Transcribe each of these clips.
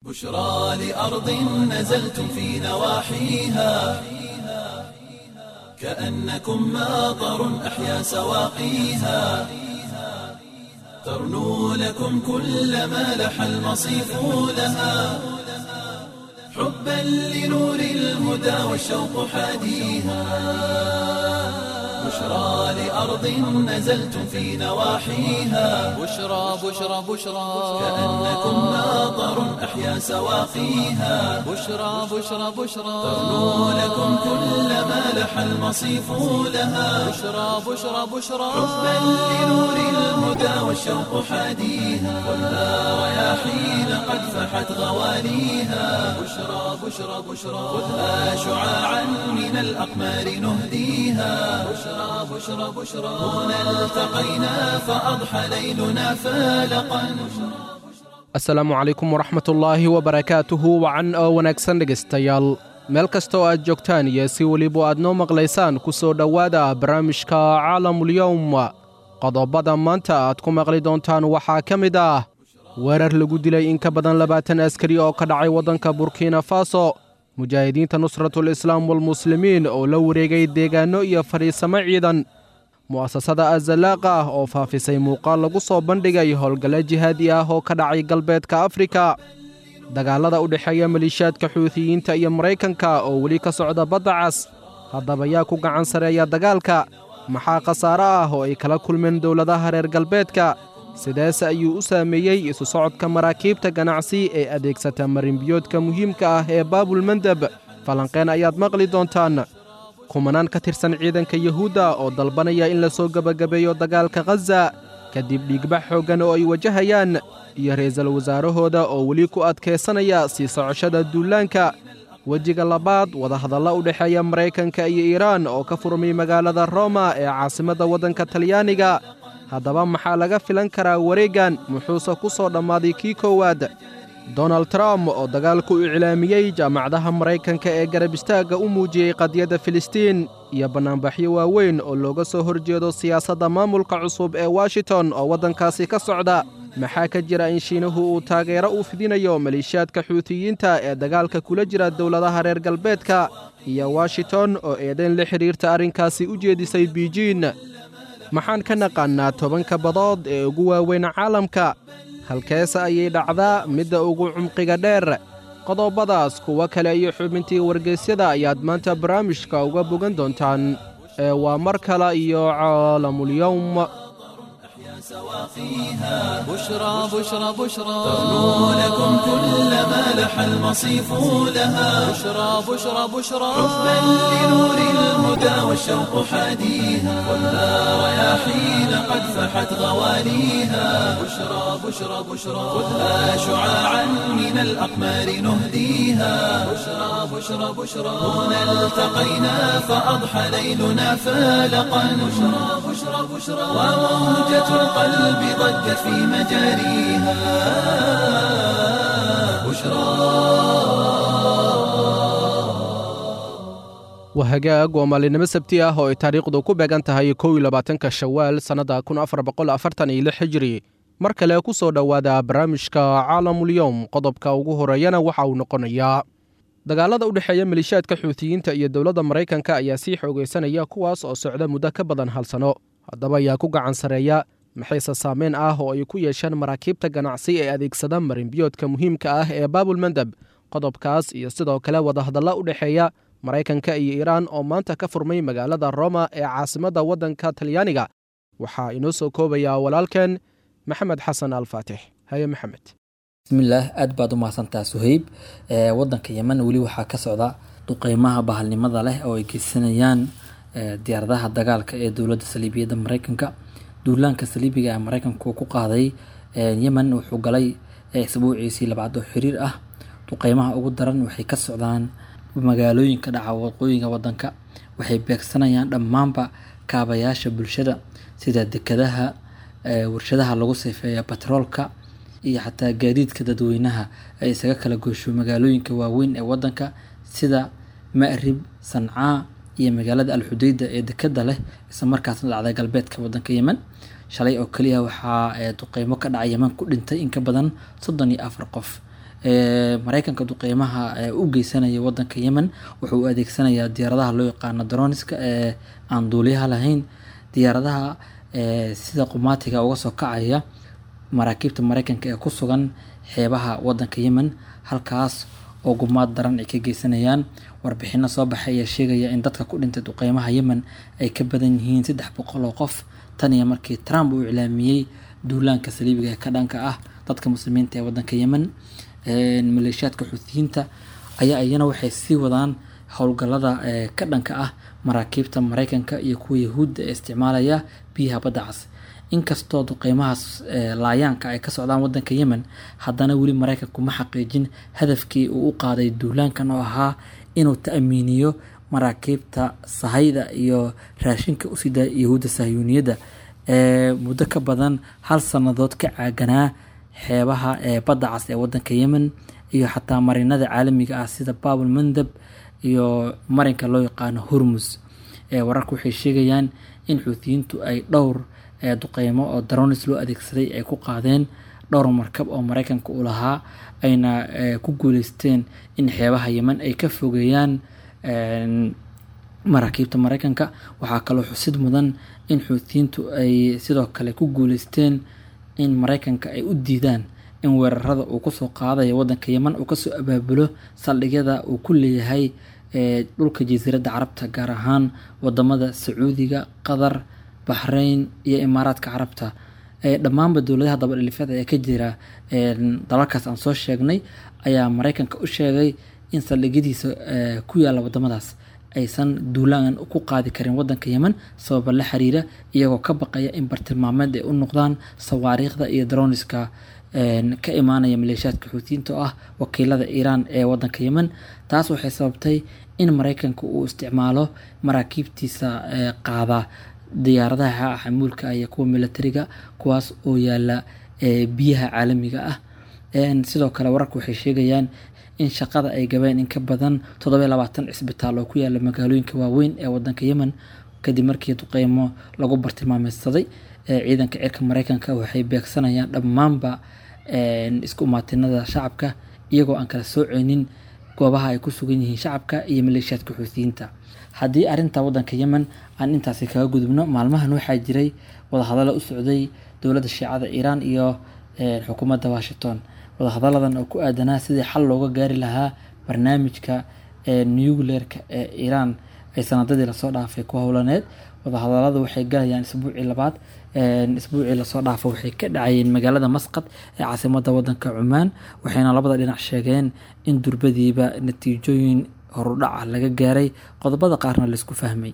بشرى لأرض نزلتم في نواحيها كأنكم ماطر أحيا سواقيها ترنو لكم كل ما لح المصيف لها حبا لنور الهدى والشوق حاديها بشرى لأرض نزلتم في نواحيها بشرى بشرى بشرى كأنكم ماطر أحيا سواقيها بشرى بشرى بشرى ترنو لكم كل ما لح المصيف لها بشرى بشرى بشرى حبا لنور الهدى والشوق حاديها خذها رياحين قد فحت غواليها بشرى بشرى بشرى خذها شعاعا من الأقمار نهديها بشرى بشرى بشرى هنا التقينا فأضحى ليلنا فالقا asalaamu calaykum waraxmatullaahi wabarakaatuhu wacan oo wanaagsan dhegaystayaal meel kasta oo aad joogtaan iyo si weliba aad noo maqlaysaan ku soo dhowaada barnaamijka caalamulyowm qodobada maanta aad ku maqli doontaan waxaa ka mid ah weerar lagu dilay in ka badan labaatan askari oo ka dhacay waddanka burkina faso mujaahidiinta nusratul islaam walmuslimiin oo la wareegay deegaanno iyo fadhiisamo ciidan mu'asasada azalaaqa ah oo faafisay muuqaal lagu soo bandhigay howlgalle jihaadi ah oo ka dhacay galbeedka afrika dagaallada u dhexeeya maliishaadka xuutiyiinta iyo maraykanka oo weli ka socda badda cas haddaba yaa ku gacan sareeya dagaalka maxaa khasaare ah oo ay kala kulmeen dowladaha reer galbeedka sideese ayuu u saameeyey isu socodka maraakiibta ganacsi ee adeegsata marinbiyoodka muhiimka ah ee baabulmandeb falanqeen ayaad maqli doontaan kumanaan ka tirsan ciidanka yuhuudda oo dalbanaya in la soo gebagabeeyo dagaalka khaza kadib dhiigbax xooggan oo ay wajahayaan iyo ra'iisul wasaarahooda oo weli ku adkaysanaya sii socoshada duulaanka wejiga labaad wadahadalla u dhexeeya maraykanka iyo iiraan oo ka furmay magaalada roma ee caasimadda waddanka talyaaniga haddaba maxaa laga filan karaa wareeggan muxuuse ku soo dhammaaday kii koowaad donald trump oo dagaalku iclaamiyey jaamacadaha maraykanka ee garab istaagga u muujiyey qadiyadda filistiin iyo bannaanbaxyo waaweyn oo looga soo horjeedo siyaasadda maamulka cusub ee washington oo waddankaasi ka socda maxaa ka jira in shiinuhu uu taageero u fidinayo maliishaadka xuutiyiinta ee dagaalka kula jira dowladaha reer galbeedka iyo washington oo eedayn la xidhiirta arrinkaasi u jeedisay biijin maxaan ka naqaannaa tobanka badood ee ugu waaweyn caalamka halkeese ayay dhacdaa midda ugu cumqiga dheer qodobadaas kuwo kale iyo xubintii wargeysyada ayaad maanta barnaamijka uga bogan doontaan ee waa mar kale iyo caalamulyowm سواقيها بشرى بشرى بشرى ترنو لكم كل ما لح المصيف لها بشرى بشرى بشرى حبا لنور الهدى والشوق حاديها خذها رياحين قد فحت غواليها بشرى بشرى بشرى خذها شعاعا من الأقمار نهديها بشرى بشرى بشرى هنا التقينا فأضحى ليلنا فالقا بشرى بشرى بشرى وموجة القلب ضجت في مجاريها بشرى waa hagaag waa maalinimo sabti ah oo ay taariikhdu ku beegan tahay kow iyo labaatanka shawaal sannadda kun afar boqol afartan iyo lix hijri mar kale ku soo dhowaada barnaamijka caalamulyowm qodobka ugu horeeyana waxa uu noqonayaa dagaalada u dhexeeya maliishaadka xuutiyiinta iyo dowladda maraykanka ayaa sii xoogaysanaya kuwaas oo socda muddo ka badan hal sano haddaba ayaa ku gacan sareeya maxayse saameyn ah oo ay ku yeesheen maraakiibta ganacsi ee adeegsada marinbiyoodka muhiimka ah ee baabulmandeb qodobkaas iyo sidoo kale wadahadalla u dhexeeya maraykanka iyo iiraan oo maanta ka furmay magaalada roma ee caasimadda waddanka talyaaniga waxaa inoo soo koobayaa walaalkeen maxamed xasan alfaatix haye maxamed bismillaah aad baad u mahadsantaa suheyb ee wadanka yemen weli waxaa ka socda duqeymaha bahalnimada leh oo ay geysanayaan ee, diyaaradaha dagaalka ee dowladda saliibiyadda mareykanka duulaanka saliibiga ee mareykanku ku qaaday ee, yemen wuxuu galay ee, isbuuciisii labaad oo xiriir ah duqeymaha ugu daran waxay ka socdaan magaalooyinka dhaca waqooyiga wadanka waxay beegsanayaan dhammaanba kaabayaasha bulshada sida dekadaha ee, warshadaha lagu sifeeya batroolka iyo xataa gaadiidka dadweynaha ay isaga kala goosho magaalooyinka waaweyn ee wadanka sida ma'rib sancaa iyo magaalada alxudeyda ee dekada leh isla markaasna dhacday galbeedka wadanka yemen shalay oo keliya waxaa ee, duqeymo ka dhacay yemen ku dhintay in ka badan soddon iyo afar qof mareykanka duqeymaha u geysanaya wadanka yemen wuxuu u adeegsanayaa diyaaradaha loo yaqaano daroniska ee aan duuliyaha lahayn diyaaradaha sida qumaatiga uga soo kacaya maraakiibta mareykanka ee ku sugan xeebaha wadanka yemen halkaas oo gumaad daran ay ka geysanayaan warbixino soo baxay ayaa sheegaya in dadka ku dhintay duqeymaha yemen ay ka badan yihiin saddex boqol oo qof tan iyo markii trump uu iclaamiyey duulaanka saliibiga ee ka dhanka ah dadka muslimiinta ee wadanka yemen maleeshiyaadka xuutiyiinta ayaa iyana waxay sii wadaan howlgalada ka dhanka ah maraakiibta mareykanka iyo kuwa yahuudda ee isticmaalaya biyaha badda cas inkastoo duqeymahaas laayaanka ay ka socdaan wadanka yemen haddana weli mareykanku ma xaqiijin hadafkii uu u qaaday duulaankan oo ahaa inuu ta'miiniyo maraakiibta sahayda iyo raashinka u sida yahuudda sahyuuniyadda ee muddo ka badan hal sannadood ka caaganaa xeebaha ee badda cas ee wadanka yemen iyo xataa marinada caalamiga ah sida babul mandab iyo marinka loo yaqaano hormus wararku waxay sheegayaan in xuutiyiintu ay dhowr duqeymo oo daronis loo adeegsaday ay ku qaadeen dhowr markab oo mareykanka u lahaa ayna ku guuleysteen in xeebaha yemen ay ka fogeeyaan maraakiibta mareykanka waxaa kaloo xusid mudan in xuutiyiintu ay sidoo kale ku guuleysteen in mareykanka ay u diidaan in weerarada uu kusoo qaadayo wadanka yemen uu kasoo abaabulo saldhigyada uu ku leeyahay dhulka jasiiradda carabta gaar ahaan wadamada sacuudiga qatar baxrayn iyo imaaraadka carabta dhammaanba dowladaha dabadhilifyada ee ka jira dalalkaas aan soo sheegnay ayaa mareykanka u sheegay in saldhigyadiisa ku yaalla wadamadaas aysan duulaan ku qaadi karin wadanka yemen sababa la xiriira iyagoo ka baqaya in bartilmaameed ay u noqdaan sawaariikhda iyo daroniska ka imaanaya maleeshiyaadka xuutiyiinta oo ah wakiilada iiraan ee wadanka yemen taas waxay sababtay in mareykanka uu isticmaalo maraakiibtiisa qaada diyaaradaha xamuulka iyo kuwa militariga kuwaas oo yaala biyaha caalamiga ah sidoo kale wararku waxay sheegayaan in shaqada ay gabeen in ka badan toddoba labaatan cisbitaal oo ku yaala magaalooyinka waaweyn ee wadanka yemen kadib markii duqeymo lagu bartilmaameysaday ciidanka cirka mareykanka waxay beegsanayaan dhammaanba isku imaatinada shacabka iyagoo aan kala sooceynin goobaha ay ku sugan yihiin shacabka iyo maleeshiyaadka xuutiyiinta haddii arinta wadanka yemen aan intaasi kaga gudubno maalmahan waxaa jiray wadahadalo u socday dowladda shiicada iiraan iyo xukuumadda washington wadahadaladan oo ku aadanaa sidii xal looga gaari lahaa barnaamijka nucleerka ee iiraan ay sanadadii lasoo dhaafay ku howlaneed wadahadaladu waxay galayaan isbuucii labaad isbuucii lasoo dhaafo waxay ka dhacayeen magaalada masqad ee caasimada wadanka cumaan waxayna labada dhinac sheegeen in durbadiiba natiijooyin horudhaca laga gaaray qodobada qaarna laisku fahmay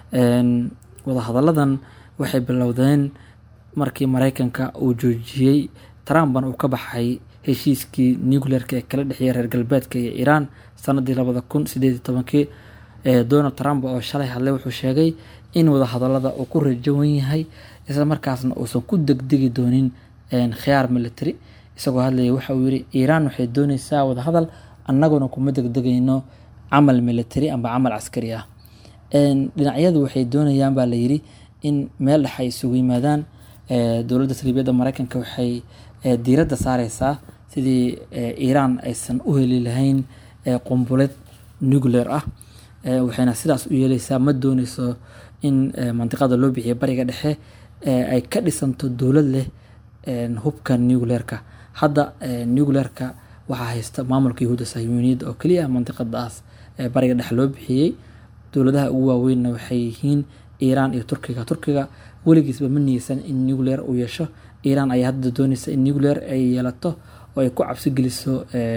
wadahadaladan waxay bilowdeen markii mareykanka uu joojiyey trumpan uu ka baxay heshiiskii nucleerka ee kala dhexeeya reer galbeedka iyo iiraan sanadii labada kun sideed iyo tobankii donald trump oo shalay hadlay wuxuu sheegay in wadahadalada uu ku rajawan yahay isla markaasna uusan ku degdegi doonin khiyaar military isagoo hadlaya waxa uu yiri iiraan waxay dooneysaa wadahadal annaguna kuma degdegayno camal military amba camal caskari ah dhinacyadu waxay doonayaan baa layiri in meel dhex ay isugu yimaadaan dowladda saliibiyadda mareykanka waxay diiradda saareysaa sidii iiraan aysan u heli lahayn qumbuled nuclear ah waxayna sidaas u yeeleysaa ma dooneyso in mandiqada loo bixiya bariga dhexe ay ka dhisanto dowlad leh hubka nucleerka hadda nucleerka waxaa haysta maamulka yahuudda sahyuuniyadda oo keliya mandiqadaas bariga dhexe loo bixiyey dowladaha ugu waaweynna waxay yihiin iiraan iyo turkiga turkiga weligiisba ma niyeysan in nucleer uu yeesho iiraan ayaa hadda dooneysa in nucleer ay yeelato oo ay ku cabsi geliso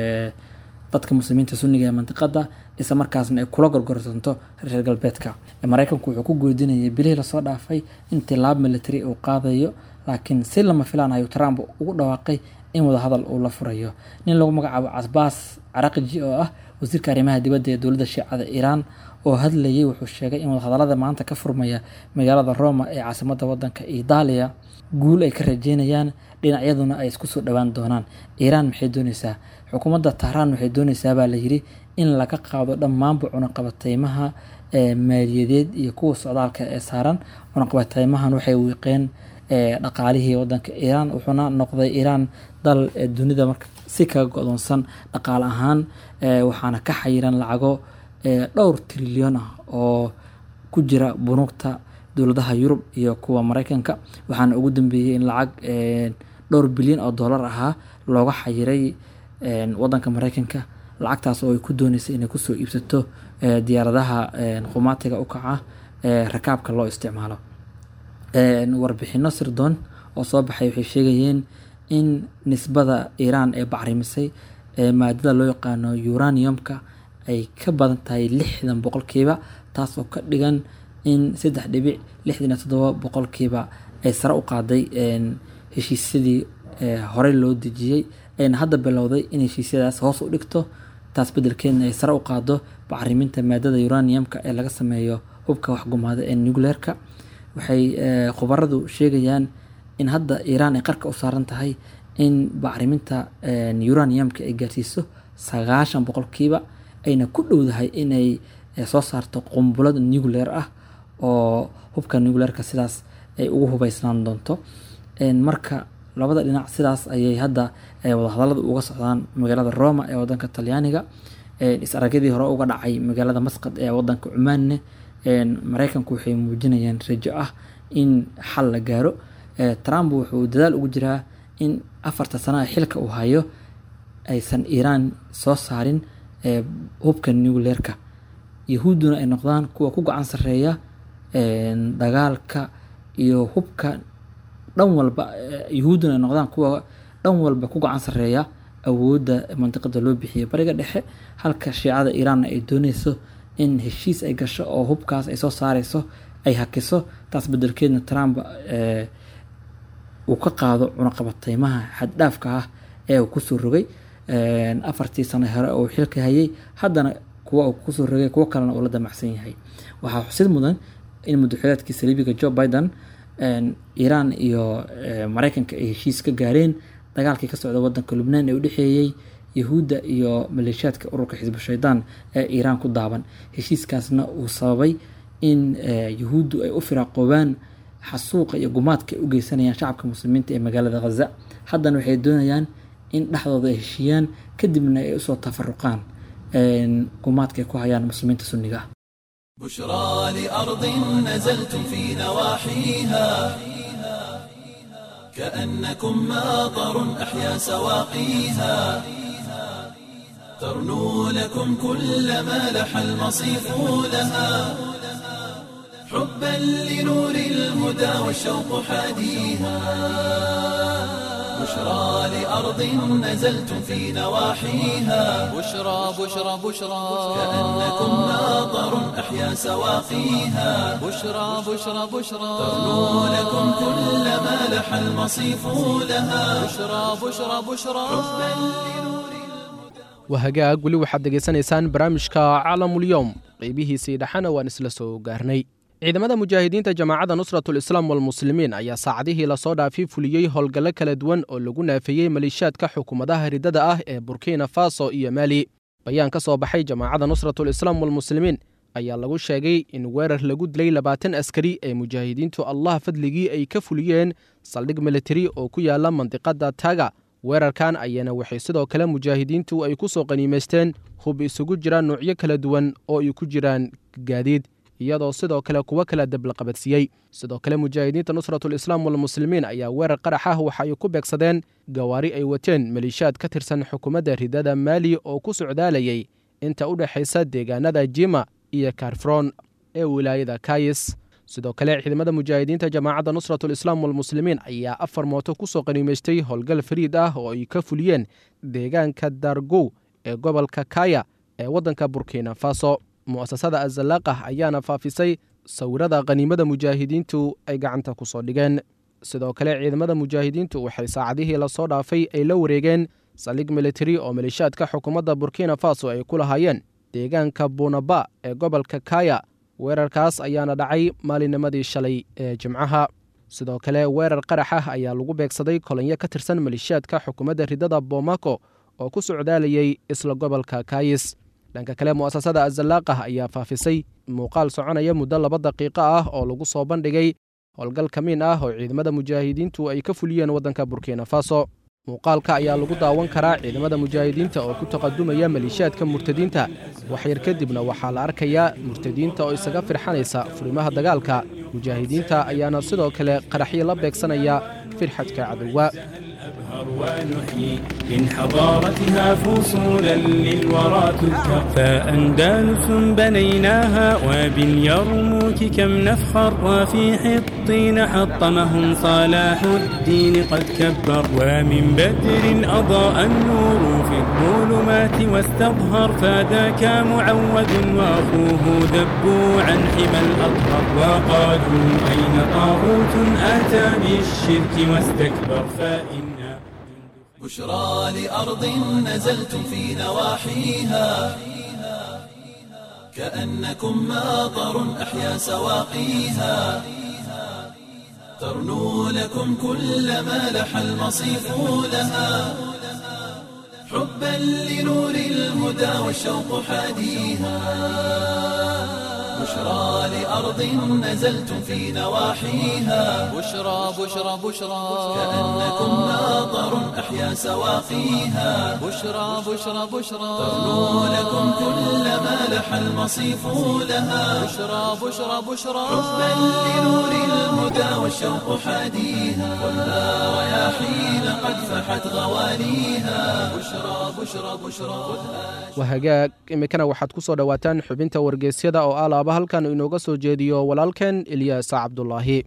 dadka muslimiinta sunniga ee mandiqada isla markaasna ay kula gorgorsanto reer galbeedka mareykanku wuxuu ku goodinayay bilihii lasoo dhaafay in tilaab military uu qaadayo laakiin si lama filaan ayuu trump ugu dhawaaqay in wadahadal uu la furayo nin lagu magacaabo casbaas caraqji oo ah wasiirka arrimaha dibadda ee dowladda shiicada iiraan oo hadlayay wuxuu sheegay in wadahadalada maanta ka furmaya magaalada roma ee caasimada wadanka itaaliya guul ay ka rajeynayaan dhinacyaduna ay isku soo dhowaan doonaan iiraan maxay dooneysaa xukuumadda tahraan waxay dooneysaa baa layiri in laga qaado dhammaanba cunaqabateymaha maaliyadeed iyo kuwa socdaalka ee saaran cunaqabateymahan waxay wiiqeen dhaqaalihii wadanka iiraan wuxuuna noqday iiraan dal dunida marka si kaga go-doonsan dhaqaale ahaan waxaana ka xayiran lacago dhowr trilyan ah oo ku jira bunuugta dowladaha yurub iyo kuwa mareykanka waxaana ugu dambeeyey in lacag dhowr bilyan oo dollar ahaa looga xayiray wadanka mareykanka lacagtaas oo ay ku dooneysay inay kusoo iibsato diyaaradaha qumaatiga u kaca rakaabka loo isticmaalo warbixino sirdoon oo soo baxay waxay sheegayeen in nisbada iiraan ee bacrimisay maadada loo yaqaano uraniumka ay ka badan tahay lixdan boqolkiiba taas oo ka dhigan in saddex dhibic lixdan iyo toddoba boqolkiiba ay sare u qaaday heshiisyadii horey loo dejiyey ayna hadda bilowday in heshiisyadaas hoos u dhigto taas bedelkeedna ay sare u qaado bacriminta maadada uraniumka ee laga sameeyo hubka waxgumaada ee nucleerka waxay khubaradu sheegayaan in hadda iiraan ay qarka u saaran tahay in bacriminta uraniumka ay gaarsiiso sagaashan boqolkiiba ayna ku dhowdahay inay soo saarto qumbulad nucleer ah oo hubka nucleerka sidaas ay ugu hubeysnaan doonto marka labada dhinac sidaas ayay hadda wadahadalada uga socdaan magaalada roma ee wadanka talyaaniga is-aragyadii hore uga dhacay magaalada masqad ee wadanka cumaanne mareykanku waxay muujinayaan rajo ah in xal la gaaro trump wuxuu dadaal ugu jiraa in afarta sano ee xilka uu hayo aysan iiraan soo saarin hubka nucleerka yahuudduna ay noqdaan kuwa ku gacan sareeya dagaalka iyo hubka dhan walba yahuudduna ay noqdaan kuwa dhan walba ku gacan sareeya awoodda mandiqada loo bixiyay bariga dhexe halka shiicada iiraanna ay dooneyso in heshiis ay gasho oo hubkaas ay soo saareyso ay hakiso taas bedelkeedna trump uu ka qaado cunaqabateymaha xaddhaafka ah ee uu kusoo rogay afartii sano hore oo xilka hayay haddana kuwa uu kusoo rogay kuwo kalena uu la damacsan yahay waxaa xusid mudan in madaxweynaadkii saliibiga joe biden iiraan iyo mareykanka ay heshiis ka gaareen dagaalkii ka socda wadanka lubnaan ee u dhexeeyey yahuudda iyo maleeshiyaadka ururka xisbu shaydaan ee iiraan ku daaban heshiiskaasna uu sababay in yahuuddu ay u firaaqoobaan xasuuqa iyo gumaadka ay u geysanayaan shacabka muslimiinta ee magaalada khaza haddana waxay doonayaan in dhexdooda ay heshiiyaan kadibna ay usoo tafaruqaan gumaadka ay ku hayaan muslimiinta sunniga ah بشرى لأرض نزلتم في نواحيها كأنكم ماطر أحيا سواقيها ترنو لكم كل ما لح المصيف لها حبا لنور الهدى والشوق حاديها بشرى لأرض نزلتم في نواحيها بشرى بشرى بشرى كأنكم ماطر أحيا سواقيها بشرى بشرى بشرى ترنو لكم كل ما لح المصيف لها بشرى بشرى بشرى waa hagaag weli waxaad degaysanaysaan barnaamijka caalamulyoom qeybihiisii dhexana waan isla soo gaarnay ciidamada mujaahidiinta jamaacadda nusratul islaam walmuslimiin ayaa saacadihii lasoo dhaafay fuliyey howlgallo kala duwan oo lagu naafeeyey maleeshiyaadka xukuumadaha riddada ah ee burkina faso iyo maali bayaan ka soo baxay jamaacadda nusratul islaam walmuslimiin ayaa lagu sheegay in weerar lagu dilay labaatan askari ee mujaahidiintu allah fadligii ay ka fuliyeen saldhig militari oo ku yaala mandiqadda taga weerarkan ayana waxay sidoo kale mujaahidiintu ay ku soo qaniimaysteen hub isugu jiraan nuucyo kala duwan oo ay ku jiraan gaadiid iyadoo sidoo kale kuwo kala dablaqabadsiiyey sidoo kale mujaahidiinta nusratul islaam walmuslimiin ayaa weerar qarax ah waxa ay ku beegsadeen gawaari ay wateen maleeshiyaad ka tirsan xukuumadda ridada maali oo ku socdaalayay inta u dhexaysa deegaanada jima iyo karfron ee wilaayada kayis sidoo kale ciidamada mujaahidiinta jamaacadda nusratul islaam walmuslimiin ayaa afar mooto ku soo qaniimaystay howlgal fariid ah oo ay ka fuliyeen deegaanka dargow ee gobolka kaya ee waddanka burkina faso mu'asasada azalaaqah ayaana faafisay sawirada qaniimada mujaahidiintu ay gacanta ku soo dhigeen sidoo kale ciidamada mujaahidiintu waxay saacadihii lasoo dhaafay ay la wareegeen saldhig militari oo maleeshiyaadka xukuumadda burkina faso ay ku lahaayeen deegaanka bunaba ee gobolka kaya weerarkaas ayaana dhacay maalinimadii shalay ee jimcaha sidoo kale weerar qarax ah ayaa lagu beegsaday kolonyo ka tirsan maleeshiyaadka xukuumadda ridada bomako oo ku socdaalayay isla gobolka kayis dhanka kale mu'asasada azalaaqah ayaa faafisay muuqaal soconaya muddo laba daqiiqo ah oo lagu soo bandhigay howlgal kamiin ah oo ciidamada mujaahidiintu ay ka fuliyeen waddanka burkina faso muuqaalka ayaa lagu daawan karaa ciidamada mujaahidiinta oo ku taqadumaya maliishaadka murtadiinta waxyar kadibna waxaa la arkayaa murtadiinta oo isaga firxanaysa furimaha dagaalka mujaahidiinta ayaana sidoo kale qaraxyo la beegsanaya firxadka cadowga ونحيي من حضارتها فصولا للورى تذكر فأندلس بنيناها وباليرموك كم نفخر وفي حطين حطمهم صلاح الدين قد كبر ومن بدر أضاء النور في الظلمات واستظهر فذاك معود وأخوه ذبوا عن حمى الأطهر وقالوا أين طاغوت أتى بالشرك واستكبر فإنا بشرى لأرض نزلتم في نواحيها كأنكم ماطر أحيا سواقيها ترنو لكم كل ما لح المصيف لها حبا لنور الهدى والشوق حاديها بشرى لأرض نزلتم في نواحيها بشرى بشرى بشرى كأنكم ماطر أحيا سواقيها بشرى بشرى بشرى ترنو لكم كل ما لح المصيف لها بشرى بشرى بشرى حبا لنور الهدى والشوق حاديها خذها رياحين قد فحت غواليها بشرى بشرى بشرى خذها waa hagaag iminkana waxaad ku soo dhowaataan xubinta wargeysyada oo alaaba halkan inooga soo jeediyo walaalkeen ilyaas cabdulaahi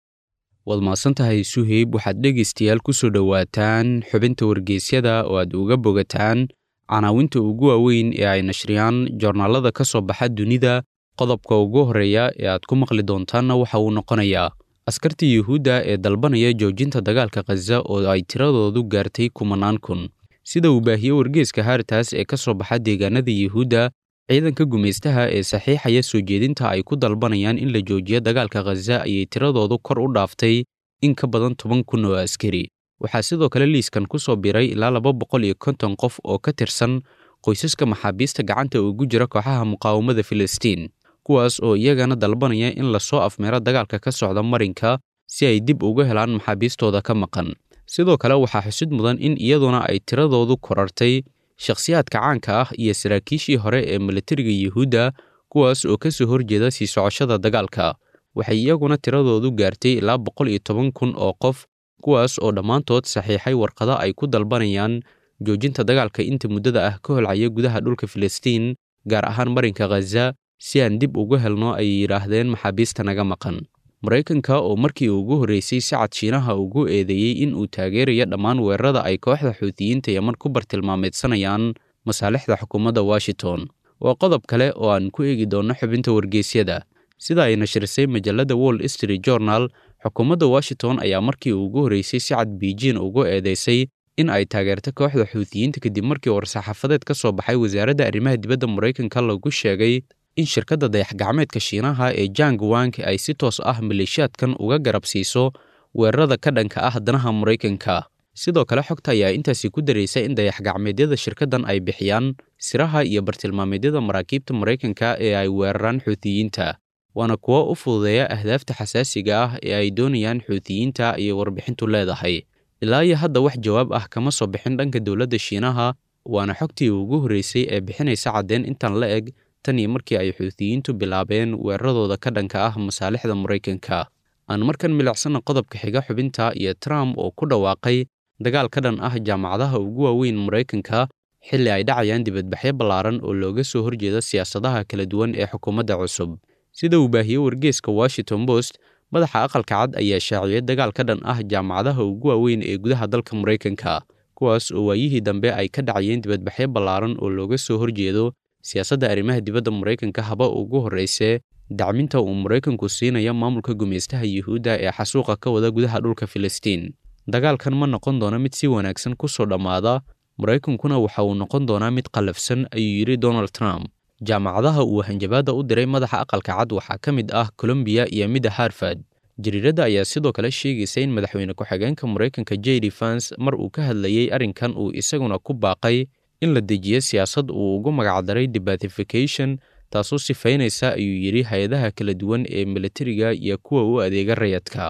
waad mahadsantahay suheyb waxaad dhegaystayaal ku soo dhowaataan xubinta wargeysyada oo aad uga bogataan canaawinta ugu waaweyn ee ay nashriyaan joornaalada ka soo baxa dunida qodobka ugu horreeya ee aad ku maqli doontaanna waxa uu noqonayaa askarta yuhuudda ee dalbanaya joojinta dagaalka khaza oo ay tiradoodu gaartay kumanaan kun sida uu baahiyey wargeeska haartaas ee ka soo baxa deegaanada yuhuudda ciidanka gumaystaha ee saxiixaya soo jeedinta ay ku dalbanayaan in la joojiyo dagaalka khaza ayay tiradoodu kor u dhaaftay in ka badan toban kun oo askari waxaa sidoo kale liiskan ku soo biray ilaa laba boqol iyo konton qof oo ka tirsan qoysaska maxaabiista gacanta ugu jira kooxaha muqaawamada filistiin kuwaas oo iyagana dalbanaya in lasoo afmeero dagaalka ka socda marinka si ay dib uga helaan maxaabiistooda ka maqan sidoo kale waxaa xusid mudan in iyaduna ay tiradoodu korartay shakhsiyaadka caanka ah iyo saraakiishii hore ee militariga yuhuudda kuwaas oo ka soo horjeeda sii socoshada dagaalka waxay iyaguna tiradoodu gaartay ilaa boqol iyo toban kun oo qof kuwaas oo dhammaantood saxiixay warqado ay ku dalbanayaan joojinta dagaalka inta muddada ah ka holcaya gudaha dhulka filistiin gaar ahaan marinka khaza si aan dib ugu helno ayay yidhaahdeen maxaabiista naga maqan maraykanka oo markii ugu horreysay sacad shiinaha ugu eedeeyey in uu taageerayo dhammaan weerarada ay kooxda xuutiyiinta yeman ku bartilmaameedsanayaan masaalixda xukuumadda washington waa qodob kale oo aan ku eegi doonno xubinta wargeysyada sida ay nashrisay majalladda wall street journal xukuumadda washington ayaa markii ugu horreysay sacad biijin ugu eedeysay in ay taageerto kooxda xuutiyiinta kadib markii war-saxaafadeed ka soo baxay wasaaradda arrimaha dibadda maraykanka lagu sheegay in shirkadda dayax-gacmeedka shiinaha ee jang wang ay si toos ah maleeshiyaadkan uga garab siiso weerarada ka dhanka ah danaha maraykanka sidoo kale xogta ayaa intaasi ku daraysa in dayax-gacmeedyada shirkaddan ay bixiyaan siraha iyo bartilmaameedyada maraakiibta maraykanka ee ay weeraraan xuutiyiinta waana kuwo u fududeeya ahdaafta xasaasiga ah ee ay doonayaan xuutiyiinta ayay warbixintu leedahay ilaa iyo hadda wax jawaab ah kama soo bixin dhanka dowladda shiinaha waana xogtii ugu horreysay ee bixinaysa caddeen intan la eg tan iyo markii ay xuutiyiintu bilaabeen weeraradooda ka dhanka ah masaalixda maraykanka aan markan milicsana qodobka xiga xubinta iyo trump oo ku dhawaaqay dagaal ka dhan ah jaamacadaha ugu waaweyn maraykanka xilli ay dhacayaan dibadbaxyo ballaaran oo looga soo horjeeda siyaasadaha kala duwan ee xukuumadda cusub sida uu baahiyey wargeeska washington post madaxa aqalka cad ayaa shaaciyey dagaal ka dhan ah jaamacadaha ugu waaweyn ee gudaha dalka maraykanka kuwaas oo waayihii dambe ay ka dhacayeen dibadbaxyo ballaaran oo looga soo horjeedo siyaasadda arrimaha dibadda maraykanka haba ugu horreysee dacminta uu maraykanku siinaya maamulka gumaystaha yuhuudda ee xasuuqa ka wada gudaha dhulka filistiin dagaalkan ma noqon doono mid si wanaagsan ku soo dhammaada maraykankuna waxa uu noqon doonaa mid qallafsan ayuu yidhi donald trump jaamacadaha uu hanjabaadda u diray madaxa aqalka cad waxaa ka mid ah colombiya iyo midda harvard jariiradda ayaa sidoo kale sheegaysa in madaxweyne ku-xigeenka maraykanka jeri fans mar uu ka hadlayey arrinkan uu isaguna ku baaqay in la dejiyo siyaasad uu ugu magacdaray debathification taasoo sifaynaysa ayuu yidhi hay-adaha kala duwan ee militariga iyo kuwa u adeega rayadka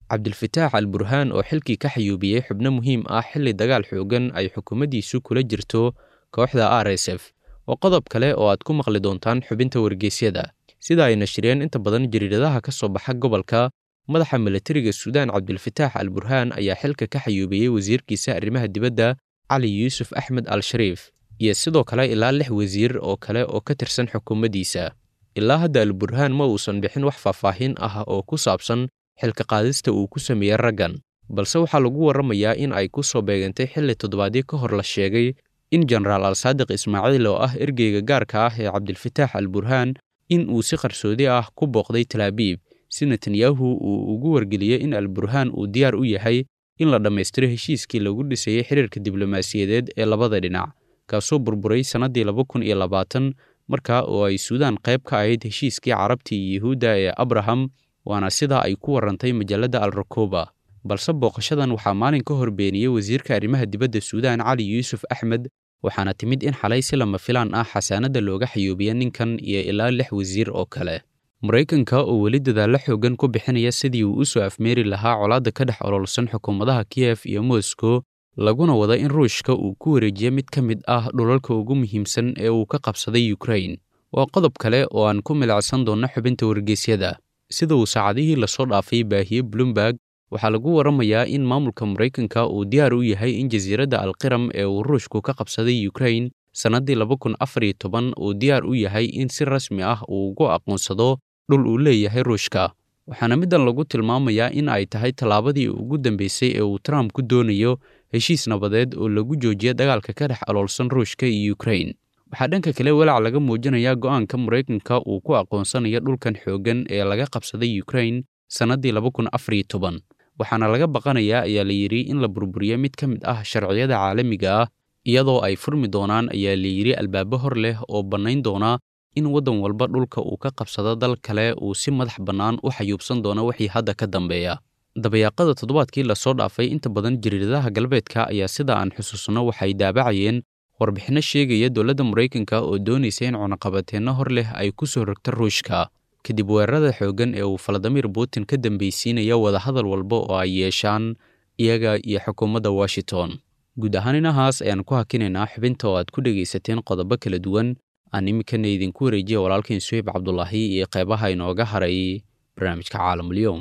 cabdilfataax al burhaan oo xilkii ka xayuubiyey xubno muhiim ah xilli dagaal xoogan ay xukuumaddiisu kula jirto kooxda r s f waa qodob kale oo aad ku maqli doontaan xubinta wargeysyada sida ay nashriyeen inta badan jariiradaha ka soo baxa gobolka madaxa milatariga suudaan cabdilfataax al burhaan ayaa xilka ka xayuubiyey wasiirkiisa arrimaha dibadda cali yuusuf axmed al shariif iyo sidoo kale ilaa lix wasiir oo kale oo ka tirsan xukuumaddiisa ilaa hadda al burhaan ma uusan bixin wax faahfaahin ah oo ku saabsan xilka qaadista uu ku sameeyey raggan balse waxaa lagu warramayaa in ay ku soo beegantay xilli toddobaadyo ka hor la sheegay in jenaraal al saadiq ismaaciil oo ah ergeyga gaarka ah ee cabdilfataax al burhaan in uu si qarsoodi ah ku booqday talaabiib si netanyahu uu ugu wargeliyey in al burhaan uu diyaar u yahay in la dhammaystiro heshiiskii lagu dhisayey xiriirka diblomaasiyadeed ee labada dhinac kaasoo burburay sannaddii laba kun iyo labaatan markaa oo ay suudaan qayb ka ahayd heshiiskii carabtii iyo yuhuudda ee abraham waana sidaa ay ku warrantay majalladda al rakoba balse booqashadan waxaa maalin ka hor beeniyey wasiirka arrimaha dibadda suudaan cali yuusuf axmed waxaana timid in xalay si lama filaan ah xasaanadda looga xayuubiya ninkan iyo ilaa lix wasiir oo kale maraykanka oo weli dadaallo xoogan ku bixinaya sidii uu u soo afmeeri lahaa colaadda ka dhex ololsan xukuumadaha kiyef iyo moscow laguna wada in ruushka uu ku wareejiyo mid ka mid ah dhulalka ugu muhiimsan ee uu ka qabsaday ukrain waa qodob kale oo aan ku milicsan doonno xubinta wargeysyada sida uu saacadihii lasoo dhaafay baahiye bloomberg waxaa lagu warramayaa in maamulka maraykanka uu diyaar u yahay in jasiiradda alqiram ee uu ruushku ka qabsaday ukrain sannaddii laba kun afar iyo toban uu diyaar u yahay in si rasmi ah uu ugu aqoonsado dhul uu leeyahay ruushka waxaana middan lagu tilmaamayaa in ay tahay tallaabadii ugu dambeysay ee uu trump ku doonayo heshiis nabadeed oo lagu joojiya dagaalka ka dhex aloolsan ruushka iyo ukrain waxaa dhanka kale walaac laga muujinayaa go'aanka maraykanka uu ku aqoonsanayo dhulkan xooggan ee laga qabsaday ukrain sannaddii laba kun afar iyo toban waxaana laga baqanayaa ayaa la yidhi in la burburiyo mid ka mid ah sharciyada caalamiga ah iyadoo ay furmi doonaan ayaa la yidhi albaabo hor leh oo bannayn doona in waddan walba dhulka uu ka qabsado dal kale uu si madax bannaan u xayuubsan doono wixii hadda ka dambeeya dabayaaqada toddobaadkii lasoo dhaafay inta badan jariiradaha galbeedka ayaa sida aan xusuusno waxay daabacayeen warbixinno sheegaya dowladda maraykanka oo doonaysa in cunaqabateenno hor leh ay ku soo rogto ruushka kadib weerarada xooggan ee uu faladimir putin ka dambeysiinaya wadahadal walba oo ay yeeshaan iyaga iyo xukuumadda washington guud ahaan inahaas ayaan ku hakinaynaa xubinta oo aad ku dhegaysateen qodobo kala duwan aan iminkana idinku wareejiya walaalkiin suheyb cabdulaahi iyo qeybaha inooga haray barnaamijka caalamulyoom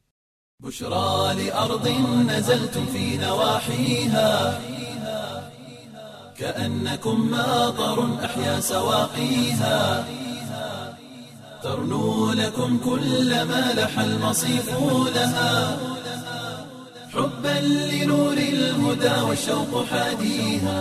بشرى لأرض نزلتم في نواحيها كأنكم ماطر أحيا سواقيها ترنو لكم كل ما لح المصيف لها حبا لنور الهدى والشوق حاديها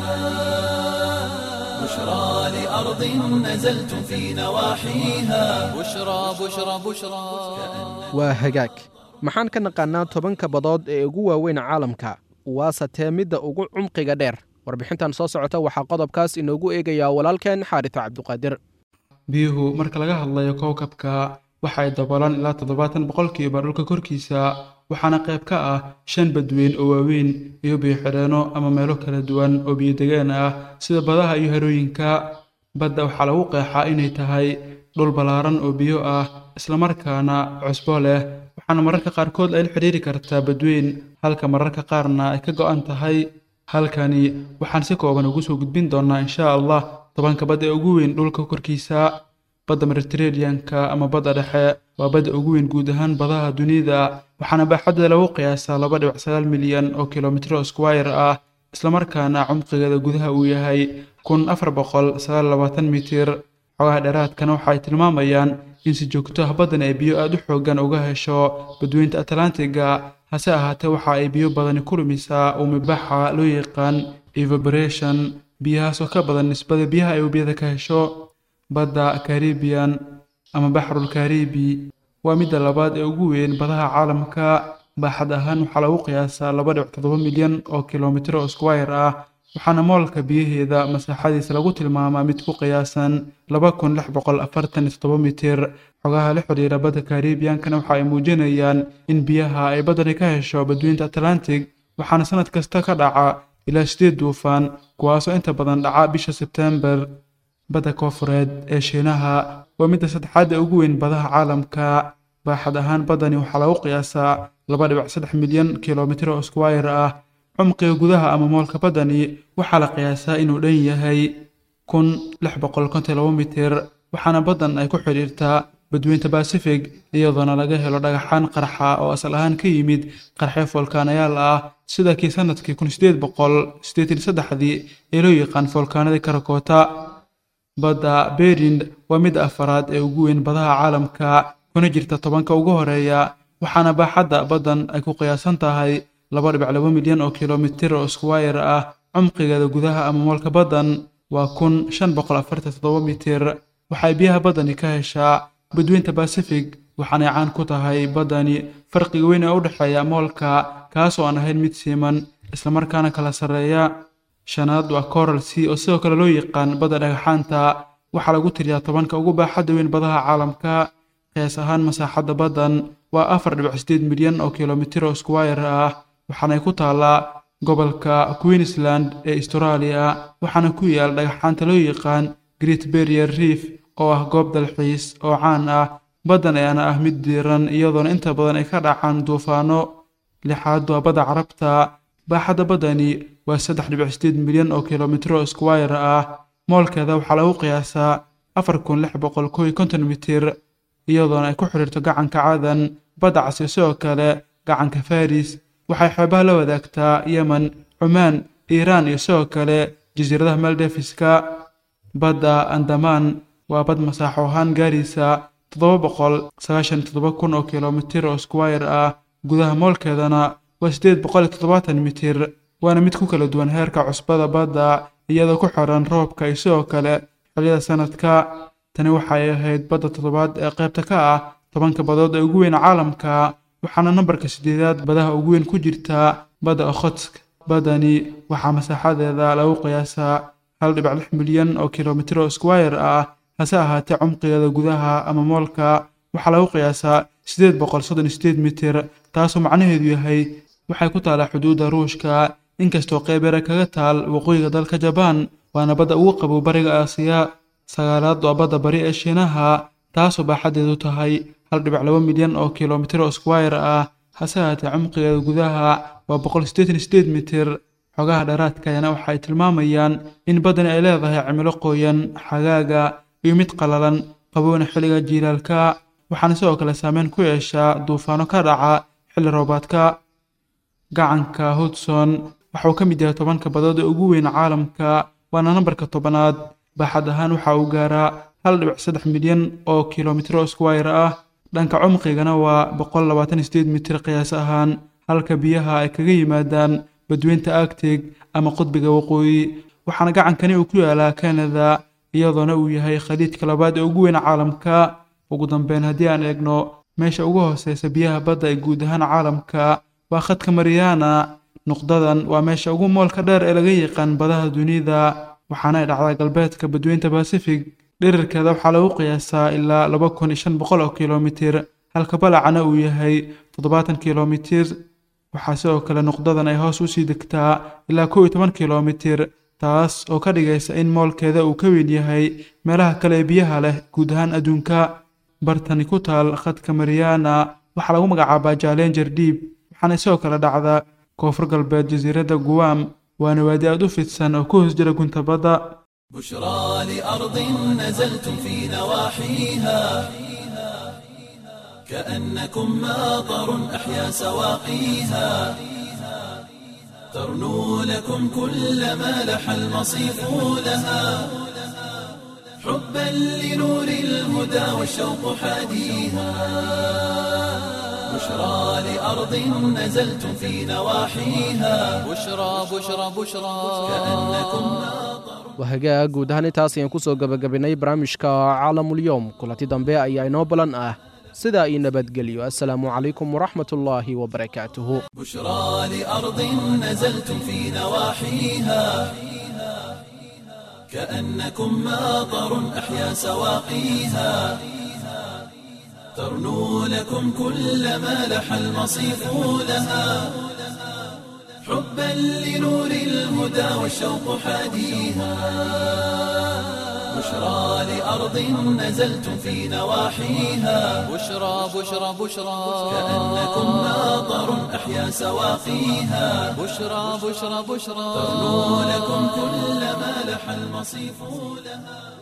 بشرى لأرض نزلتم في نواحيها بشرى بشرى بشرى waa hagaag maxaan ka naqaannaa tobanka badood ee ugu waaweyn caalamka waase tee midda ugu cumqiga dheer warbixintan soo socota waxaa qodobkaas inoogu eegayaa walaalkeen xaarisa cabduqaadir biyuhu marka laga hadlayo kowkabka waxa ay daboolaan ilaa toddobaatan boqolkiiba dhulka korkiisa waxaana qayb ka ah shan badweyn oo waaweyn iyo biyo-xidheenno ama meelo kala duwan oo biyo-degaan ah sida badaha iyo harooyinka badda waxaa lagu qeexaa inay tahay dhul ballaaran oo biyo ah islamarkaana cusbo leh waxaana mararka qaarkood ay la xidhiiri kartaa badweyn halka mararka qaarna ay ka go'an tahay halkani waxaan si kooban ugu soo gudbin doonnaa insha allah tobanka badda ee ugu weyn dhulka korkiisa badda mediterraneanka ama badda dhexe waa badda ugu weyn guud ahaan badaha dunida waxaana baaxadda lagu qiyaasaa laba dhibic sagaal milyan oo kilomitro squire ah islamarkaana cumqigeeda gudaha uu yahay kun afar boqol sagaal labaatan mitir xogaha dheeraadkana waxa ay tilmaamayaan in si joogto ah baddan ay biyo aad u xooggan uga hesho badweynta atlantiga hase ahaatee waxa ay biyo badani ku lumisaa umibaxa loo yaqaan evaporation biyahaas oo ka badan nisbada biyaha ay webiyada ka hesho badda caribian ama baxrul caribi waa midda labaad ee ugu weyn badaha caalamka baaxad ahaan waxaa lagu qiyaasaa laba dhibic toddoba milyan oo kilomitro squire ah waxaana moolka biyaheeda masaaxadiisa lagu tilmaamaa mid ku qiyaasan laba kun lix boqol afartan iyo toddoba mitir xogaha la xidhiira badda caribiyankana waxa ay muujinayaan in biyaha ay baddani ka hesho badweynta atlantic waxaana sanad kasta ka dhaca ilaa sideed duufaan kuwaasoo inta badan dhaca bisha sebtembar badda koofureed ee shiinaha waa midda saddexaad ee ugu weyn badaha caalamka baaxad ahaan baddani waxaa lagu qiyaasaa laba dhibic saddex milyan kilomitir oo squire ah cumqiga gudaha ama moolka baddani waxaa la qiyaasaa inuu dhan yahay kun lix boqol konton labo mitir waxaana baddan ay ku xidhiirtaa badweynta basifig iyadoona laga helo dhagaxaan qarxa oo asal ahaan ka yimid qarxyo foolkaanayaal ah sida kii sanadkii kun sideed boqol siddeetan saddexdii ee loo yaqaan foolkaanadii karakoota badda berind waa midda afaraad ee ugu weyn badaha caalamka kuna jirta tobanka ugu horeeya waxaana baaxadda baddan ay ku qiyaasan tahay laba dhibic laba milyan oo kilomitir oo squire ah cumqigeeda gudaha ama moolka baddan waa kun shan boqol afartan toddoba mitir waxay biyaha baddani ka heshaa badweynta basifig waxaanay caan ku tahay baddani farqiga weyn ee u dhexeeya moolka kaas oo aan ahayn mid siiman islamarkaana kala sarreeya shanaad waa coral sea oo sidoo kale loo yaqaan badda dhagaxaanta waxaa lagu tiriyaa tobanka ugu baaxadda weyn badaha caalamka qiyaas ahaan masaaxadda baddan waa afar dhibic sideed milyan oo kilomitir oo squire ah waxaanay ku taallaa gobolka queensland ee australia waxaana ku yaal dhagaxaanta loo yaqaan great barrier reef oo ah goob dalxiis oo caan ah baddan ayaana ah mid diiran iyadoona inta badan ay ka dhacaan duufaano lixaad waa badda carabta baaxadda baddani waa saddex dhibic sideed milyan oo kilomitir oo squire ah moolkeeda waxaa lagu qiyaasaa afar kun lix boqol kow iyo konton mitir iyadoona ay ku xidhiirto gacanka cadan badda casi sidoo kale gacanka faris waxay xeebaha la wadaagtaa yemen cumaan iiraan iyo sidoo kale jasiiradaha maldefiska badda andamaan waa bad masaaxo ahaan gaaraysa toddoba boqol sagaashan toddoba kun oo kilomitir oo squire ah gudaha moolkeedana waa siddeed boqol iyo toddobaatan mitir waana mid ku kala duwan heerka cusbada badda iyadoo ku xiran roobka iyo sidoo kale xilliyada sanadka tani waxay ahayd badda toddobaad ee qaybta ka ah tobanka badood ee ugu weyn caalamka waxaana nambarka siddeedaad badaha ugu weyn ku jirta badda okhotsk baddani waxaa masaaxadeeda lagu qiyaasaa hal dhibic lix milyan oo kilomitir oo squire ah hase ahaatee cumqigeeda gudaha ama moolka waxaa lagu qiyaasaa siddeed boqol soddon iyo sideed mitir taasoo macnaheedu yahay waxay ku taallaa xuduudda ruushka inkastoo qayb yare kaga taal waqooyiga dalka jabaan waana badda ugu qabow bariga aasiya sagaalaad waa badda bari ee shiinaha taasoo baaxaddeedu tahay hal dhibic laba milyan oo kilomitir oo squire ah hase ahaatee cumqigeeda gudaha waa boqol siddeetan iyo sideed mitir xogaha dheeraadkayana waxa ay tilmaamayaan in baddani ay leedahay cimilo qoyan xagaaga iyo mid qalalan qabowna xilliga jiilaalka waxaana sidoo kale saameyn ku yeeshaa duufaano ka dhaca xilli roobaadka gacanka hudson waxauu ka mid yahay tobanka badood ee ugu weyn caalamka waana nambarka tobanaad baaxad ahaan waxa uu gaaraa hal dhibic saddex milyan oo kilomitir oo squire ah dhanka cumqigana waa boqol labaatan iyo sideed mitir qiyaas ahaan halka biyaha ay kaga yimaadaan badweynta agtig ama qudbiga waqooyi waxaana gacankani uu ku yaalaa kanada iyadoona uu yahay khaliijka labaad ee ugu weyn caalamka ugu dambeyn haddii aan eegno meesha ugu hooseysa biyaha badda ee guud ahaan caalamka waa khadka mariana nuqdadan waa meesha ugu moolka dheer ee laga yaqaan badaha dunida waxaana ay dhacdaa galbeedka badweynta basifig dhirirkeeda waxaa lagu qiyaasaa ilaa laba kun iyo shan boqol oo kilomitir halka balacana uu yahay toddobaatan kilomitir waxaa sidoo kale nuqdadan ay hoos usii degtaa ilaa kow iyo toban kilomitir taas oo ka dhigaysa in moolkeeda uu ka weyn yahay meelaha kale ee biyaha leh guud ahaan adduunka bartani ku taal khadka mariana waxaa lagu magacaabaa jaalenjer diib waxaana sidoo kale dhacdaa koonfur galbeed jasiiradda guwam waana waadi aad u fidsan oo ku hoos jira gunta badda بشرى لأرض نزلتم في نواحيها كأنكم ماطر أحيا سواقيها ترنو لكم كل ما لح المصيف لها حبا لنور الهدى والشوق حاديها بشرى لأرض نزلتم في نواحيها بشرى بشرى بشرى كأنكم ماطر wahagaag guud ahaan intaas ayaan ku soo gebagabinnay barnaamijka caalamulyoom kulanti dambe ayaa inoo balan ah sidaa io nabadgelyo assalaamu calaykum waraxmatullaahi wabarakaatuhu بشرى لأرض نزلتم في نواحيها كأنكم ماطر أحيا سواقيها ترنو لكم كل ما لح المصيف لها حبا لنور الهدى والشوق حاديها بشرى لأرض نزلتم في نواحيها بشرى بشرى بشرى كأنكم ماطر أحيا سواقيها بشرى بشرى بشرى ترنو لكم كل ما لح المصيف لها